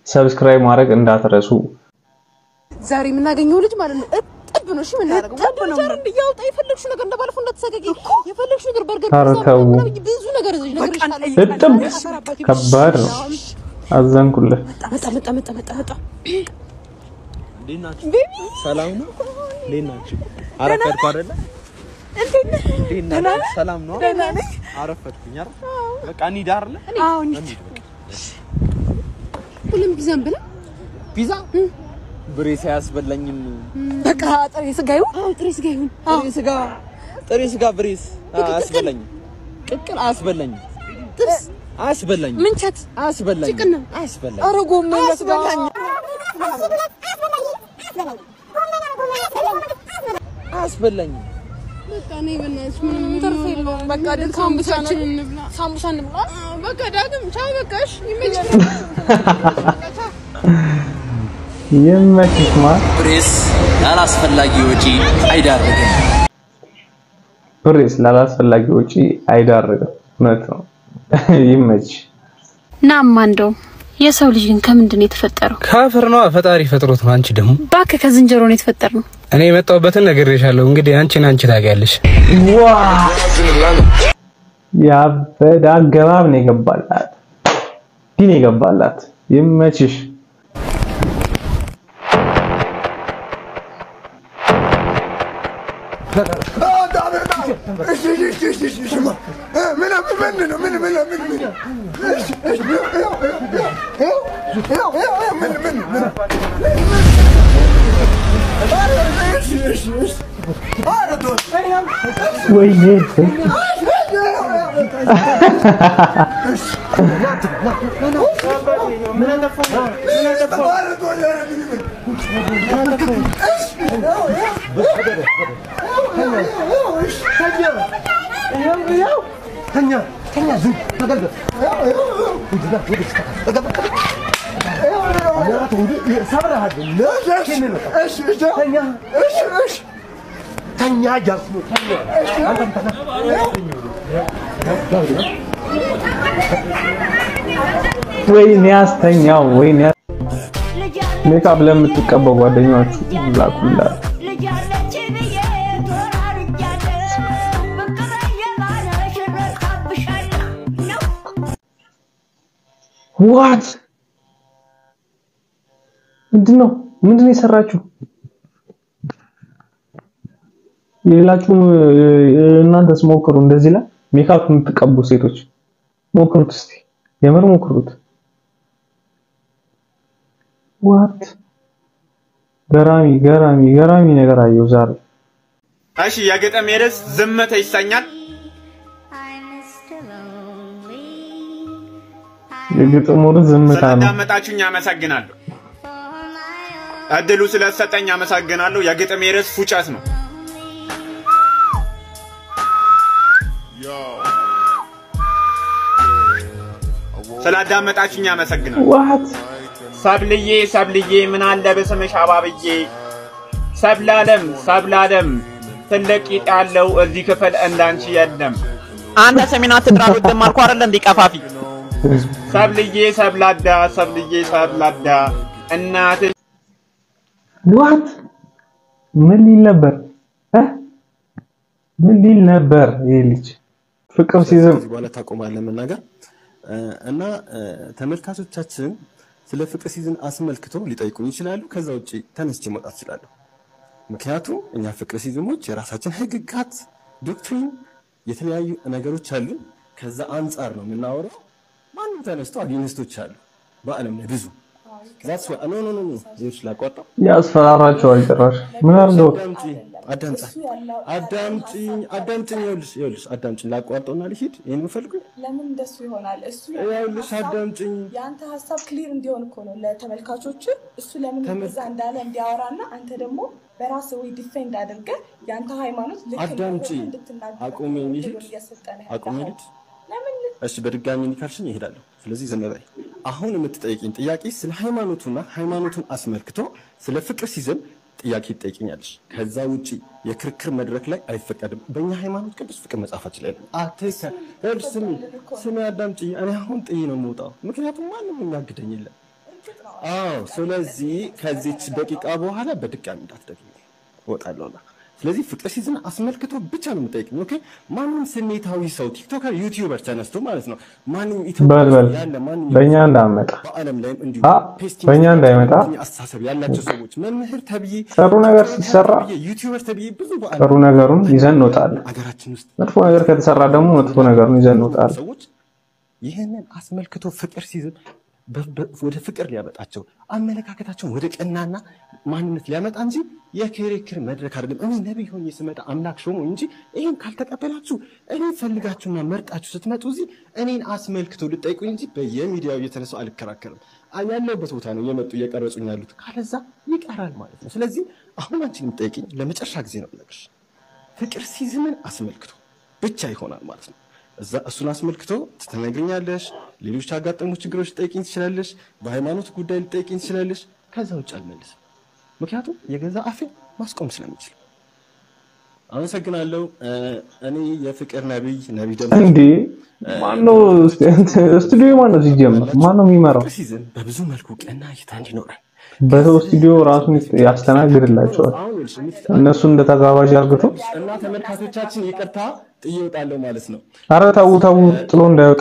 ሰብስክራይብ ማድረግ እንዳትረሱ። ዛሬ የምናገኘው ልጅ ማለት ነው እጥብ ነው። እሺ የምናደርገው ወንድ ልጅ አይደል እንዲያወጣ የፈለግሽው ነገር እንደባለፈው እንዳትሰገጊ የፈለግሽው ነገር በርገር ኧረ ፒዛ ተው። ምናምን ብዙ ነገር እዚህ ነገር ይሻላል። እጥብ ከባድ ነው። አዘንኩልህ። መጣ መጣ መጣ መጣ መጣ እንዴት ናችሁ? ሰላም ነው? እንዴት ናችሁ? አረፈድኩ አይደለ? እንዴት ናችሁ? ሰላም ነው? አረፈድኩኝ አይደል? በቃ እንሂድ አይደለ? አዎ እንሂድ። ሁሉም ፒዛን ብላ ፒዛ ብሬስ አያስበላኝም። በቃ ጥሬ ስጋ ይሁን። አዎ ጥሬ ስጋ ይሁን። ጥሬ ስጋ ጥሬ ስጋ ብሬስ አያስበላኝም። ቅቅል አያስበላኝም። ጥብስ አያስበላኝም። ምንቸት አያስበላኝም። ጭቅና አያስበላኝም። ኧረ ጎመን በስጋ አያስበላኝም። በቃ እኔ በእናትሽ ምንም ትርፍ የለውም። በቃ ድል ሳምቡሳችን እንብላ፣ ሳምቡሳ እንብላ። በቃ ዳግም ቻው። በቃ እሺ ይመችሽ። ይመችሽ ማር። ብሬስ ያላስፈላጊ ወጪ አይዳርግም። ብሬስ ላላስፈላጊ ወጪ አይዳርግም። እውነት ነው። ይመችሽ። ናማ እንደው የሰው ልጅ ግን ከምንድን ነው የተፈጠረው? ካፈር ነው ፈጣሪ ፈጥሮት ነው። አንቺ ደግሞ እባክህ ከዝንጀሮ ነው የተፈጠር ነው። እኔ የመጣሁበትን ነግሬሻለሁ። እንግዲህ አንቺን አንቺ ታውቂያለሽ። ዋ ያበደ አገባብ ነው የገባላት። ግን የገባላት ይመችሽ። ወይኔ ወይኔ ያስተኛው ወይኔ ሜካፕ ለምትቀበው ጓደኛችሁ ላኩላት። ዋት ምንድን ነው ምንድን ነው የሰራችሁ? የሌላችሁም እናንተስ ሞክሩ። እንደዚህ ላይ ሜካፕ የምትቀቡ ሴቶች ሞክሩት እስቲ፣ የምር ሞክሩት። ዋት ገራሚ ገራሚ ገራሚ ነገር አየሁ ዛሬ። እሺ የግጥም ርዕስ ዝምታ ይሰኛል። የግጥሙ ርዕስ ዝምታ ነው። ስላዳመጣችሁኝ አመሰግናለሁ። እድሉ ስለተሰጠኝ አመሰግናለሁ። የግጥም ርዕስ ፉጨት ነው። ስላዳመጣችሁኝ አመሰግናለሁ። ዋት ሰብልዬ ሰብልዬ ምን አለ በስምሽ አባብዬ ሰብላለም ሰብላለም ትልቅ ቂጥ ያለው እዚህ ክፍል እንዳንቺ የለም። አንተ ሰሚና ትጥራሉ ደማልኩ አይደለ እንዴ ቀፋፊ ሰብልዬ ሰብላዳ ሰብልዬ ሰብላዳ እናትሽ ዋት ምን ሊል ነበር እ ምን ሊል ነበር ይሄ ልጅ? ፍቅር ሲዝም ከዚህ በኋላ ታቆማለህ መናገር እና ተመልካቾቻችን ስለ ፍቅር ሲዝን አስመልክቶ ሊጠይቁኝ ይችላሉ። ከዛ ውጭ ተነስቼ መውጣት እችላለሁ። ምክንያቱም እኛ ፍቅር ሲዝሞች የራሳችን ህግጋት፣ ዶክትሪን፣ የተለያዩ ነገሮች አሉ። ከዛ አንጻር ነው የምናወራው። ማንም ተነስቶ አጌኒስቶች አሉ በአለም ላይ ብዙ ዛትስ ኖ ኖ ኖ ኖ ይኸውልሽ ላቋርጠው ያስፈራራቸዋል ጭራሽ። ምን አድርገው አዳምጪኝ አዳምጪኝ አዳምጪኝ ይኸውልሽ ይኸውልሽ አዳምጪኝ ላቋርጠውና ልሂድ ይሄን የምፈልገው ለምን እንደሱ ይሆናል? እሱ ይኸውልሽ አዳምጪኝ የአንተ ሀሳብ ክሊር እንዲሆን እኮ ነው ለተመልካቾች። እሱ ለምን እዛ እንዳለ እንዲያወራና አንተ ደግሞ በራስ ወይ ዲፌንድ አድርገህ የአንተ ሃይማኖት ልክ አዳምጪ እንደሆነ እንድትናገር አቁሜ ልሂድ እድሉን እየሰጠን ነው አቁሜ ያለው። ልሂድ ለምን እሺ በድጋሚ ኒካልሽኝ ይሄዳለሁ። ስለዚህ ዝም በይ። አሁን የምትጠይቂኝ ጥያቄ ስለ ሃይማኖቱና ሃይማኖቱን አስመልክቶ ስለ ፍቅር ሲዝም ጥያቄ ትጠይቂኛለሽ። ከዛ ውጪ የክርክር መድረክ ላይ አይፈቀድም። በእኛ ሃይማኖት ቅዱስ ፍቅር መጽሐፋችን ላይ ነው። አትከ ይኸውልሽ ስሚ ስሚ አዳምጪኝ። እኔ አሁን ጥዬ ነው የምወጣው፣ ምክንያቱም ማንም የሚያግደኝ የለም። አዎ ስለዚህ ከዚች ደቂቃ በኋላ በድጋሚ እንዳትደግሚ እወጣለሁና ስለዚህ ፍቅር ሲዝን አስመልክቶ ብቻ ነው የምጠይቅኝ። ኦኬ ማንም ስሜታዊ ሰው ቲክቶከር፣ ዩቲዩበር ተነስቶ ማለት ነው ማንም በል በል ኢትዮጵያ ያለ ማንም በእኛ እንዳመጣ በዓለም ላይም እንዲሁ አ ፔስቲንግ በእኛ እንዳይመጣ አስተሳሰብ ያላቸው ሰዎች መምህር ተብዬ ጥሩ ነገር ሲሰራ ተብዬ ዩቲዩበር ተብዬ ብዙ በዓለም ጥሩ ነገሩን ይዘን እንወጣለን። አገራችን ውስጥ መጥፎ ነገር ከተሰራ ደግሞ መጥፎ ነገሩን ይዘን እንወጣለን። ሰዎች ይህንን አስመልክቶ ፍቅር ሲዝም በ- በ- ወደ ፍቅር ሊያመጣቸው አመለካከታቸውን ወደ ቀናና ማንነት ሊያመጣ እንጂ የክርክር መድረክ አይደለም። እኔ ነቢይ ሆኜ ስመጣ አምላክ ሾሞ እንጂ ይህን ካልተቀበላችሁ እኔ ፈልጋችሁና መርጣችሁ ስትመጡ እዚህ እኔን አስመልክቶ ልጠይቁኝ እንጂ በየሚዲያው እየተነሳው አልከራከርም። አ- ያለሁበት ቦታ ነው እየመጡ እየቀረጹኝ ያሉት። ካለዛ ይቀራል ማለት ነው። ስለዚህ አሁን አንቺን የምጠይቅኝ ለመጨረሻ ጊዜ ነው የምነግርሽ። ፍቅር ሲዝምን አስመልክቶ ብቻ ይሆናል ማለት ነው። እዛ እሱን አስመልክቶ ትነግርኛለሽ። ሌሎች ያጋጠሙ ችግሮች ልጠይቅኝ ትችላለሽ። በሃይማኖት ጉዳይ ልጠይቅኝ ትችላለሽ። ከዛ ውጭ አልመልስም፣ ምክንያቱም የገዛ አፌ ማስቆም ስለምችል። አመሰግናለሁ። እ፣ እኔ የፍቅር ነቢይ ነቢይ ደግሞ እንዴ ማነው ስቱዲዮ ማነው ሲጀምር ማነው የሚመራው? ሲዝን በብዙ መልኩ ቀና እይታ እንዲኖረን በሰው ስቱዲዮ ራሱን ያስተናግድላቸዋል። አሁን ይኸውልሽ የምት- እነሱ እንደ ተጋባዥ አርግቶ እና ተመልካቾቻችን ይቅርታ ጥዬ እወጣለሁ ማለት ነው። አረ ተው ተው ጥሎ እንዳይወጣ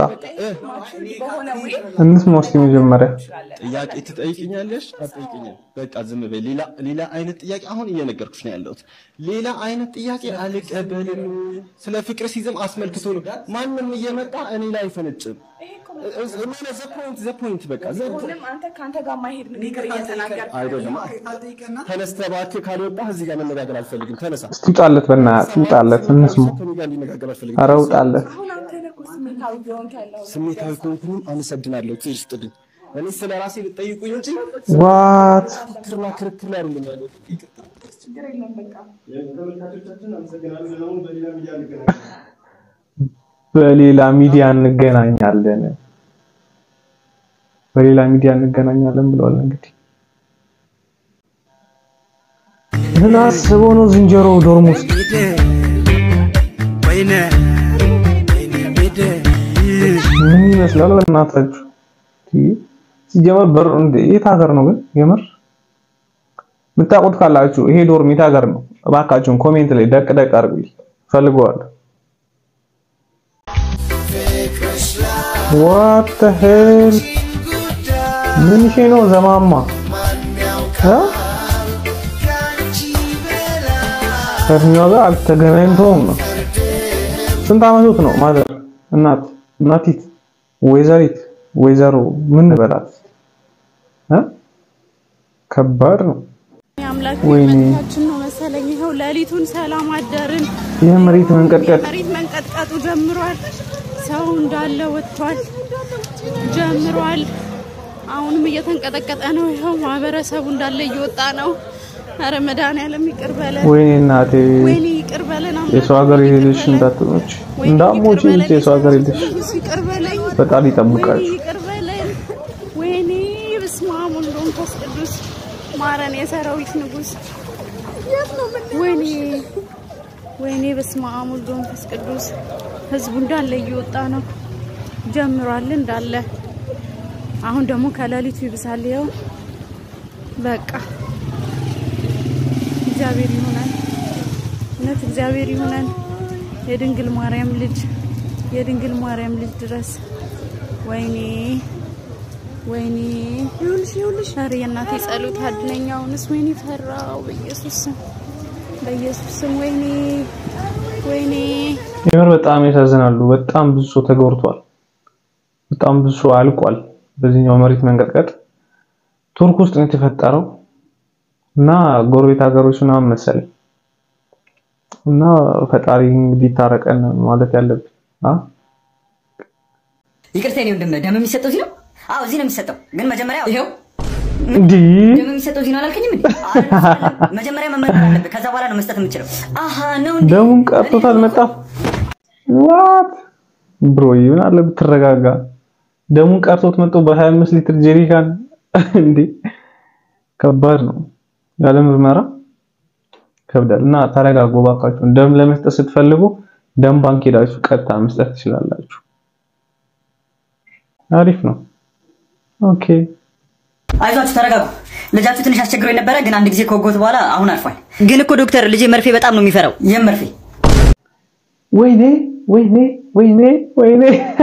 እንስማ እስኪ መጀመሪያ ጥያቄ ትጠይቅኛለሽ አትጠይቅኝም? በቃ ዝም በይ። ሌላ ሌላ አይነት ጥያቄ አሁን እየነገርኩሽ ነው ያለሁት። ሌላ አይነት ጥያቄ አልቀበልም። ስለ ፍቅር ሲዝም አስመልክቶ ነው ማንም እየመጣ እኔ ላይ አይፈነጭም። ዘ ፖይንት ዘ ፖይንት በቃ ዘ ሁንም አንተ ከአንተ ጋር ማሄድ ንግግር እየተናገር አይደለም። ተነስተህ እባክህ ካልወጣህ እዚህ ጋር መነጋገር አልፈልግም። ተነሳ። እስቲ ውጣለት፣ በእናትህ ውጣለት፣ እንስማ። ከእኔ ጋር እንዲነጋገር አልፈልግም። አረ ውጣለት። አሁን አንተ ነህ እኮ ስሜታዊ እየሆንክ ያለው ስሜታዊ ከሆንኩኝም አመሰግናለሁ። ትይር ስጥልኝ። እኔ ስለ ራሴ ልጠይቁኝ እንጂ ዋት ክርክርና ክርክር ላይ አይደለም ያለሁት። ይቅርታ። ችግር የለም በቃ ተመልካቾቻችን አመሰግናለሁ። ደግሞ በሌላ ሚዲያ እንገናኛለን። በሌላ ሚዲያ እንገናኛለን፣ በሌላ ሚዲያ እንገናኛለን ብለዋል። እንግዲህ ምን አስበው ነው ዝንጀሮ ዶርም ውስጥ ምን ይመስላል? በእናታችሁ ይህ ሲጀመር በር እንደ የት ሀገር ነው ግን? የምር የምታውቁት ካላችሁ ይሄ ዶርም የት ሀገር ነው? እባካችሁን ኮሜንት ላይ ደቅ ደቅ አድርጉልኝ፣ ፈልገዋለሁ። ዋት ዘ ሄል ምን ሼ ነው ዘማማ እ? ከእድሜዋ ጋር አልተገናኝተውም ነው። ስንት ዓመቶት ነው? ማዘር እናት እናቲት ወይዘሪት ወይዘሮ ምን በላት እ? ከባድ ነው። አምላክ ወይኔ መታችን ነው መሰለኝ። ይኸው ሌሊቱን ሰላም አደርን። የመሬት መንቀጥቀጥ መሬት መንቀጥቀጡ ጀምሯል። ሰው እንዳለ ወጥቷል ጀምሯል። አሁንም እየተንቀጠቀጠ ነው። ይኸው ማህበረሰቡ እንዳለ እየወጣ ነው። ኧረ መድኃኒዓለም ይቅር በለን። ወይኔ እናቴ ወይኔ ይቅር በለን። አምላክ የሰው ሀገር የሄደሽ እንዳትሞች እንዳትሞች እንጂ የሰው ሀገር የሄደሽ ኢየሱስ ይቅር በለኝ። ፈጣሪ ወይኔ ይጠብቃችሁ። ይቅር በለን። ወይኔ በስመ አብ ወወልድ ወመንፈስ ቅዱስ ማረን፣ የሰራዊት ንጉስ። ወይኔ ወይኔ በስመ አብ ወወልድ ወመንፈስ ቅዱስ። ህዝቡ እንዳለ እየወጣ ነው ጀምሯል እንዳለ። አሁን ደግሞ ከሌሊቱ ይብሳል። ይኸው በቃ እግዚአብሔር ይሁነን፣ እውነት እግዚአብሔር ይሁነን። የድንግል ማርያም ልጅ የድንግል ማርያም ልጅ ድረስ። ወይኔ ወይኔ ይኸውልሽ ይኸውልሽ፣ ኧረ የእናቴ ጸሎት አድነኝ። አሁንስ ወይኔ ፈራው። በኢየሱስ ስም በኢየሱስ ስም ወይኔ ወይኔ የምር በጣም ያሳዝናሉ። በጣም ብዙ ሰው ተጎድቷል። በጣም ብዙ ሰው አልቋል። በዚህኛው መሬት መንቀጥቀጥ ቱርክ ውስጥ ነው የተፈጠረው እና ጎረቤት ሀገሮች ምናምን መሰለኝ እና ፈጣሪ እንግዲህ ታረቀን ማለት ያለብን አ ይቅርታ የኔ ወንድም ደም የሚሰጠው እዚህ ነው? አዎ እዚህ ነው የሚሰጠው። ግን መጀመሪያ ይኸው እንዲህ ደም የሚሰጠው እዚህ ነው አላልከኝም እንዴ? መጀመሪያ መመርመር አለብህ። ከዛ በኋላ ነው መስጠት የምችለው። አሃ ነው እንዴ? ደሙን ቀርቶት አልመጣም። ዋት ብሮ ምን አለ ብትረጋጋ። ደሙን ቀርቶት መጥቶ በ25 ሊትር ጄሪካን እንዴ! ከባድ ነው። ያለ ምርመራ ከብዳል። እና ተረጋጉ እባካችሁ። ደም ለመስጠት ስትፈልጉ ደም ባንክ ሄዳችሁ ቀጥታ መስጠት ትችላላችሁ። አሪፍ ነው። ኦኬ አይዟችሁ ተረጋጉ። ልጃችሁ ትንሽ አስቸግሮ የነበረ ግን አንድ ጊዜ ከወጎት በኋላ አሁን አርፏል። ግን እኮ ዶክተር ልጄ መርፌ በጣም ነው የሚፈራው። ይህም መርፌ ወይኔ ወይኔ ወይኔ ወይኔ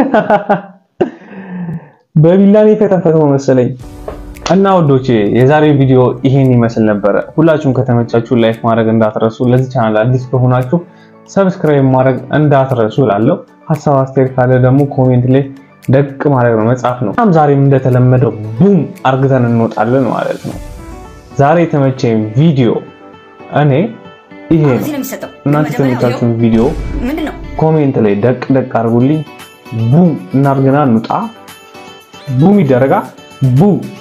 በቢላ ነው የተፈተፈተው መሰለኝ። እና ወዶቼ የዛሬው ቪዲዮ ይሄን ይመስል ነበረ። ሁላችሁም ከተመቻችሁ ላይክ ማድረግ እንዳትረሱ። ለዚህ ቻናል አዲስ ከሆናችሁ ሰብስክራይብ ማድረግ እንዳትረሱ እላለሁ። ሀሳብ አስተያየት ካለ ደግሞ ኮሜንት ላይ ደቅ ማድረግ ነው መጻፍ ነው። እናም ዛሬም እንደተለመደው ቡም አርግተን እንወጣለን ማለት ነው። ዛሬ የተመቸኝ ቪዲዮ እኔ ይሄ ነው። እዚህ ነው የሚሰጠው። እናንተ የተመቻችሁን ቪዲዮ ምንድን ነው ኮሜንት ላይ ደቅ ደቅ አድርጉልኝ። ቡም እናርግና እንውጣ። ቡም ይደረጋ ቡም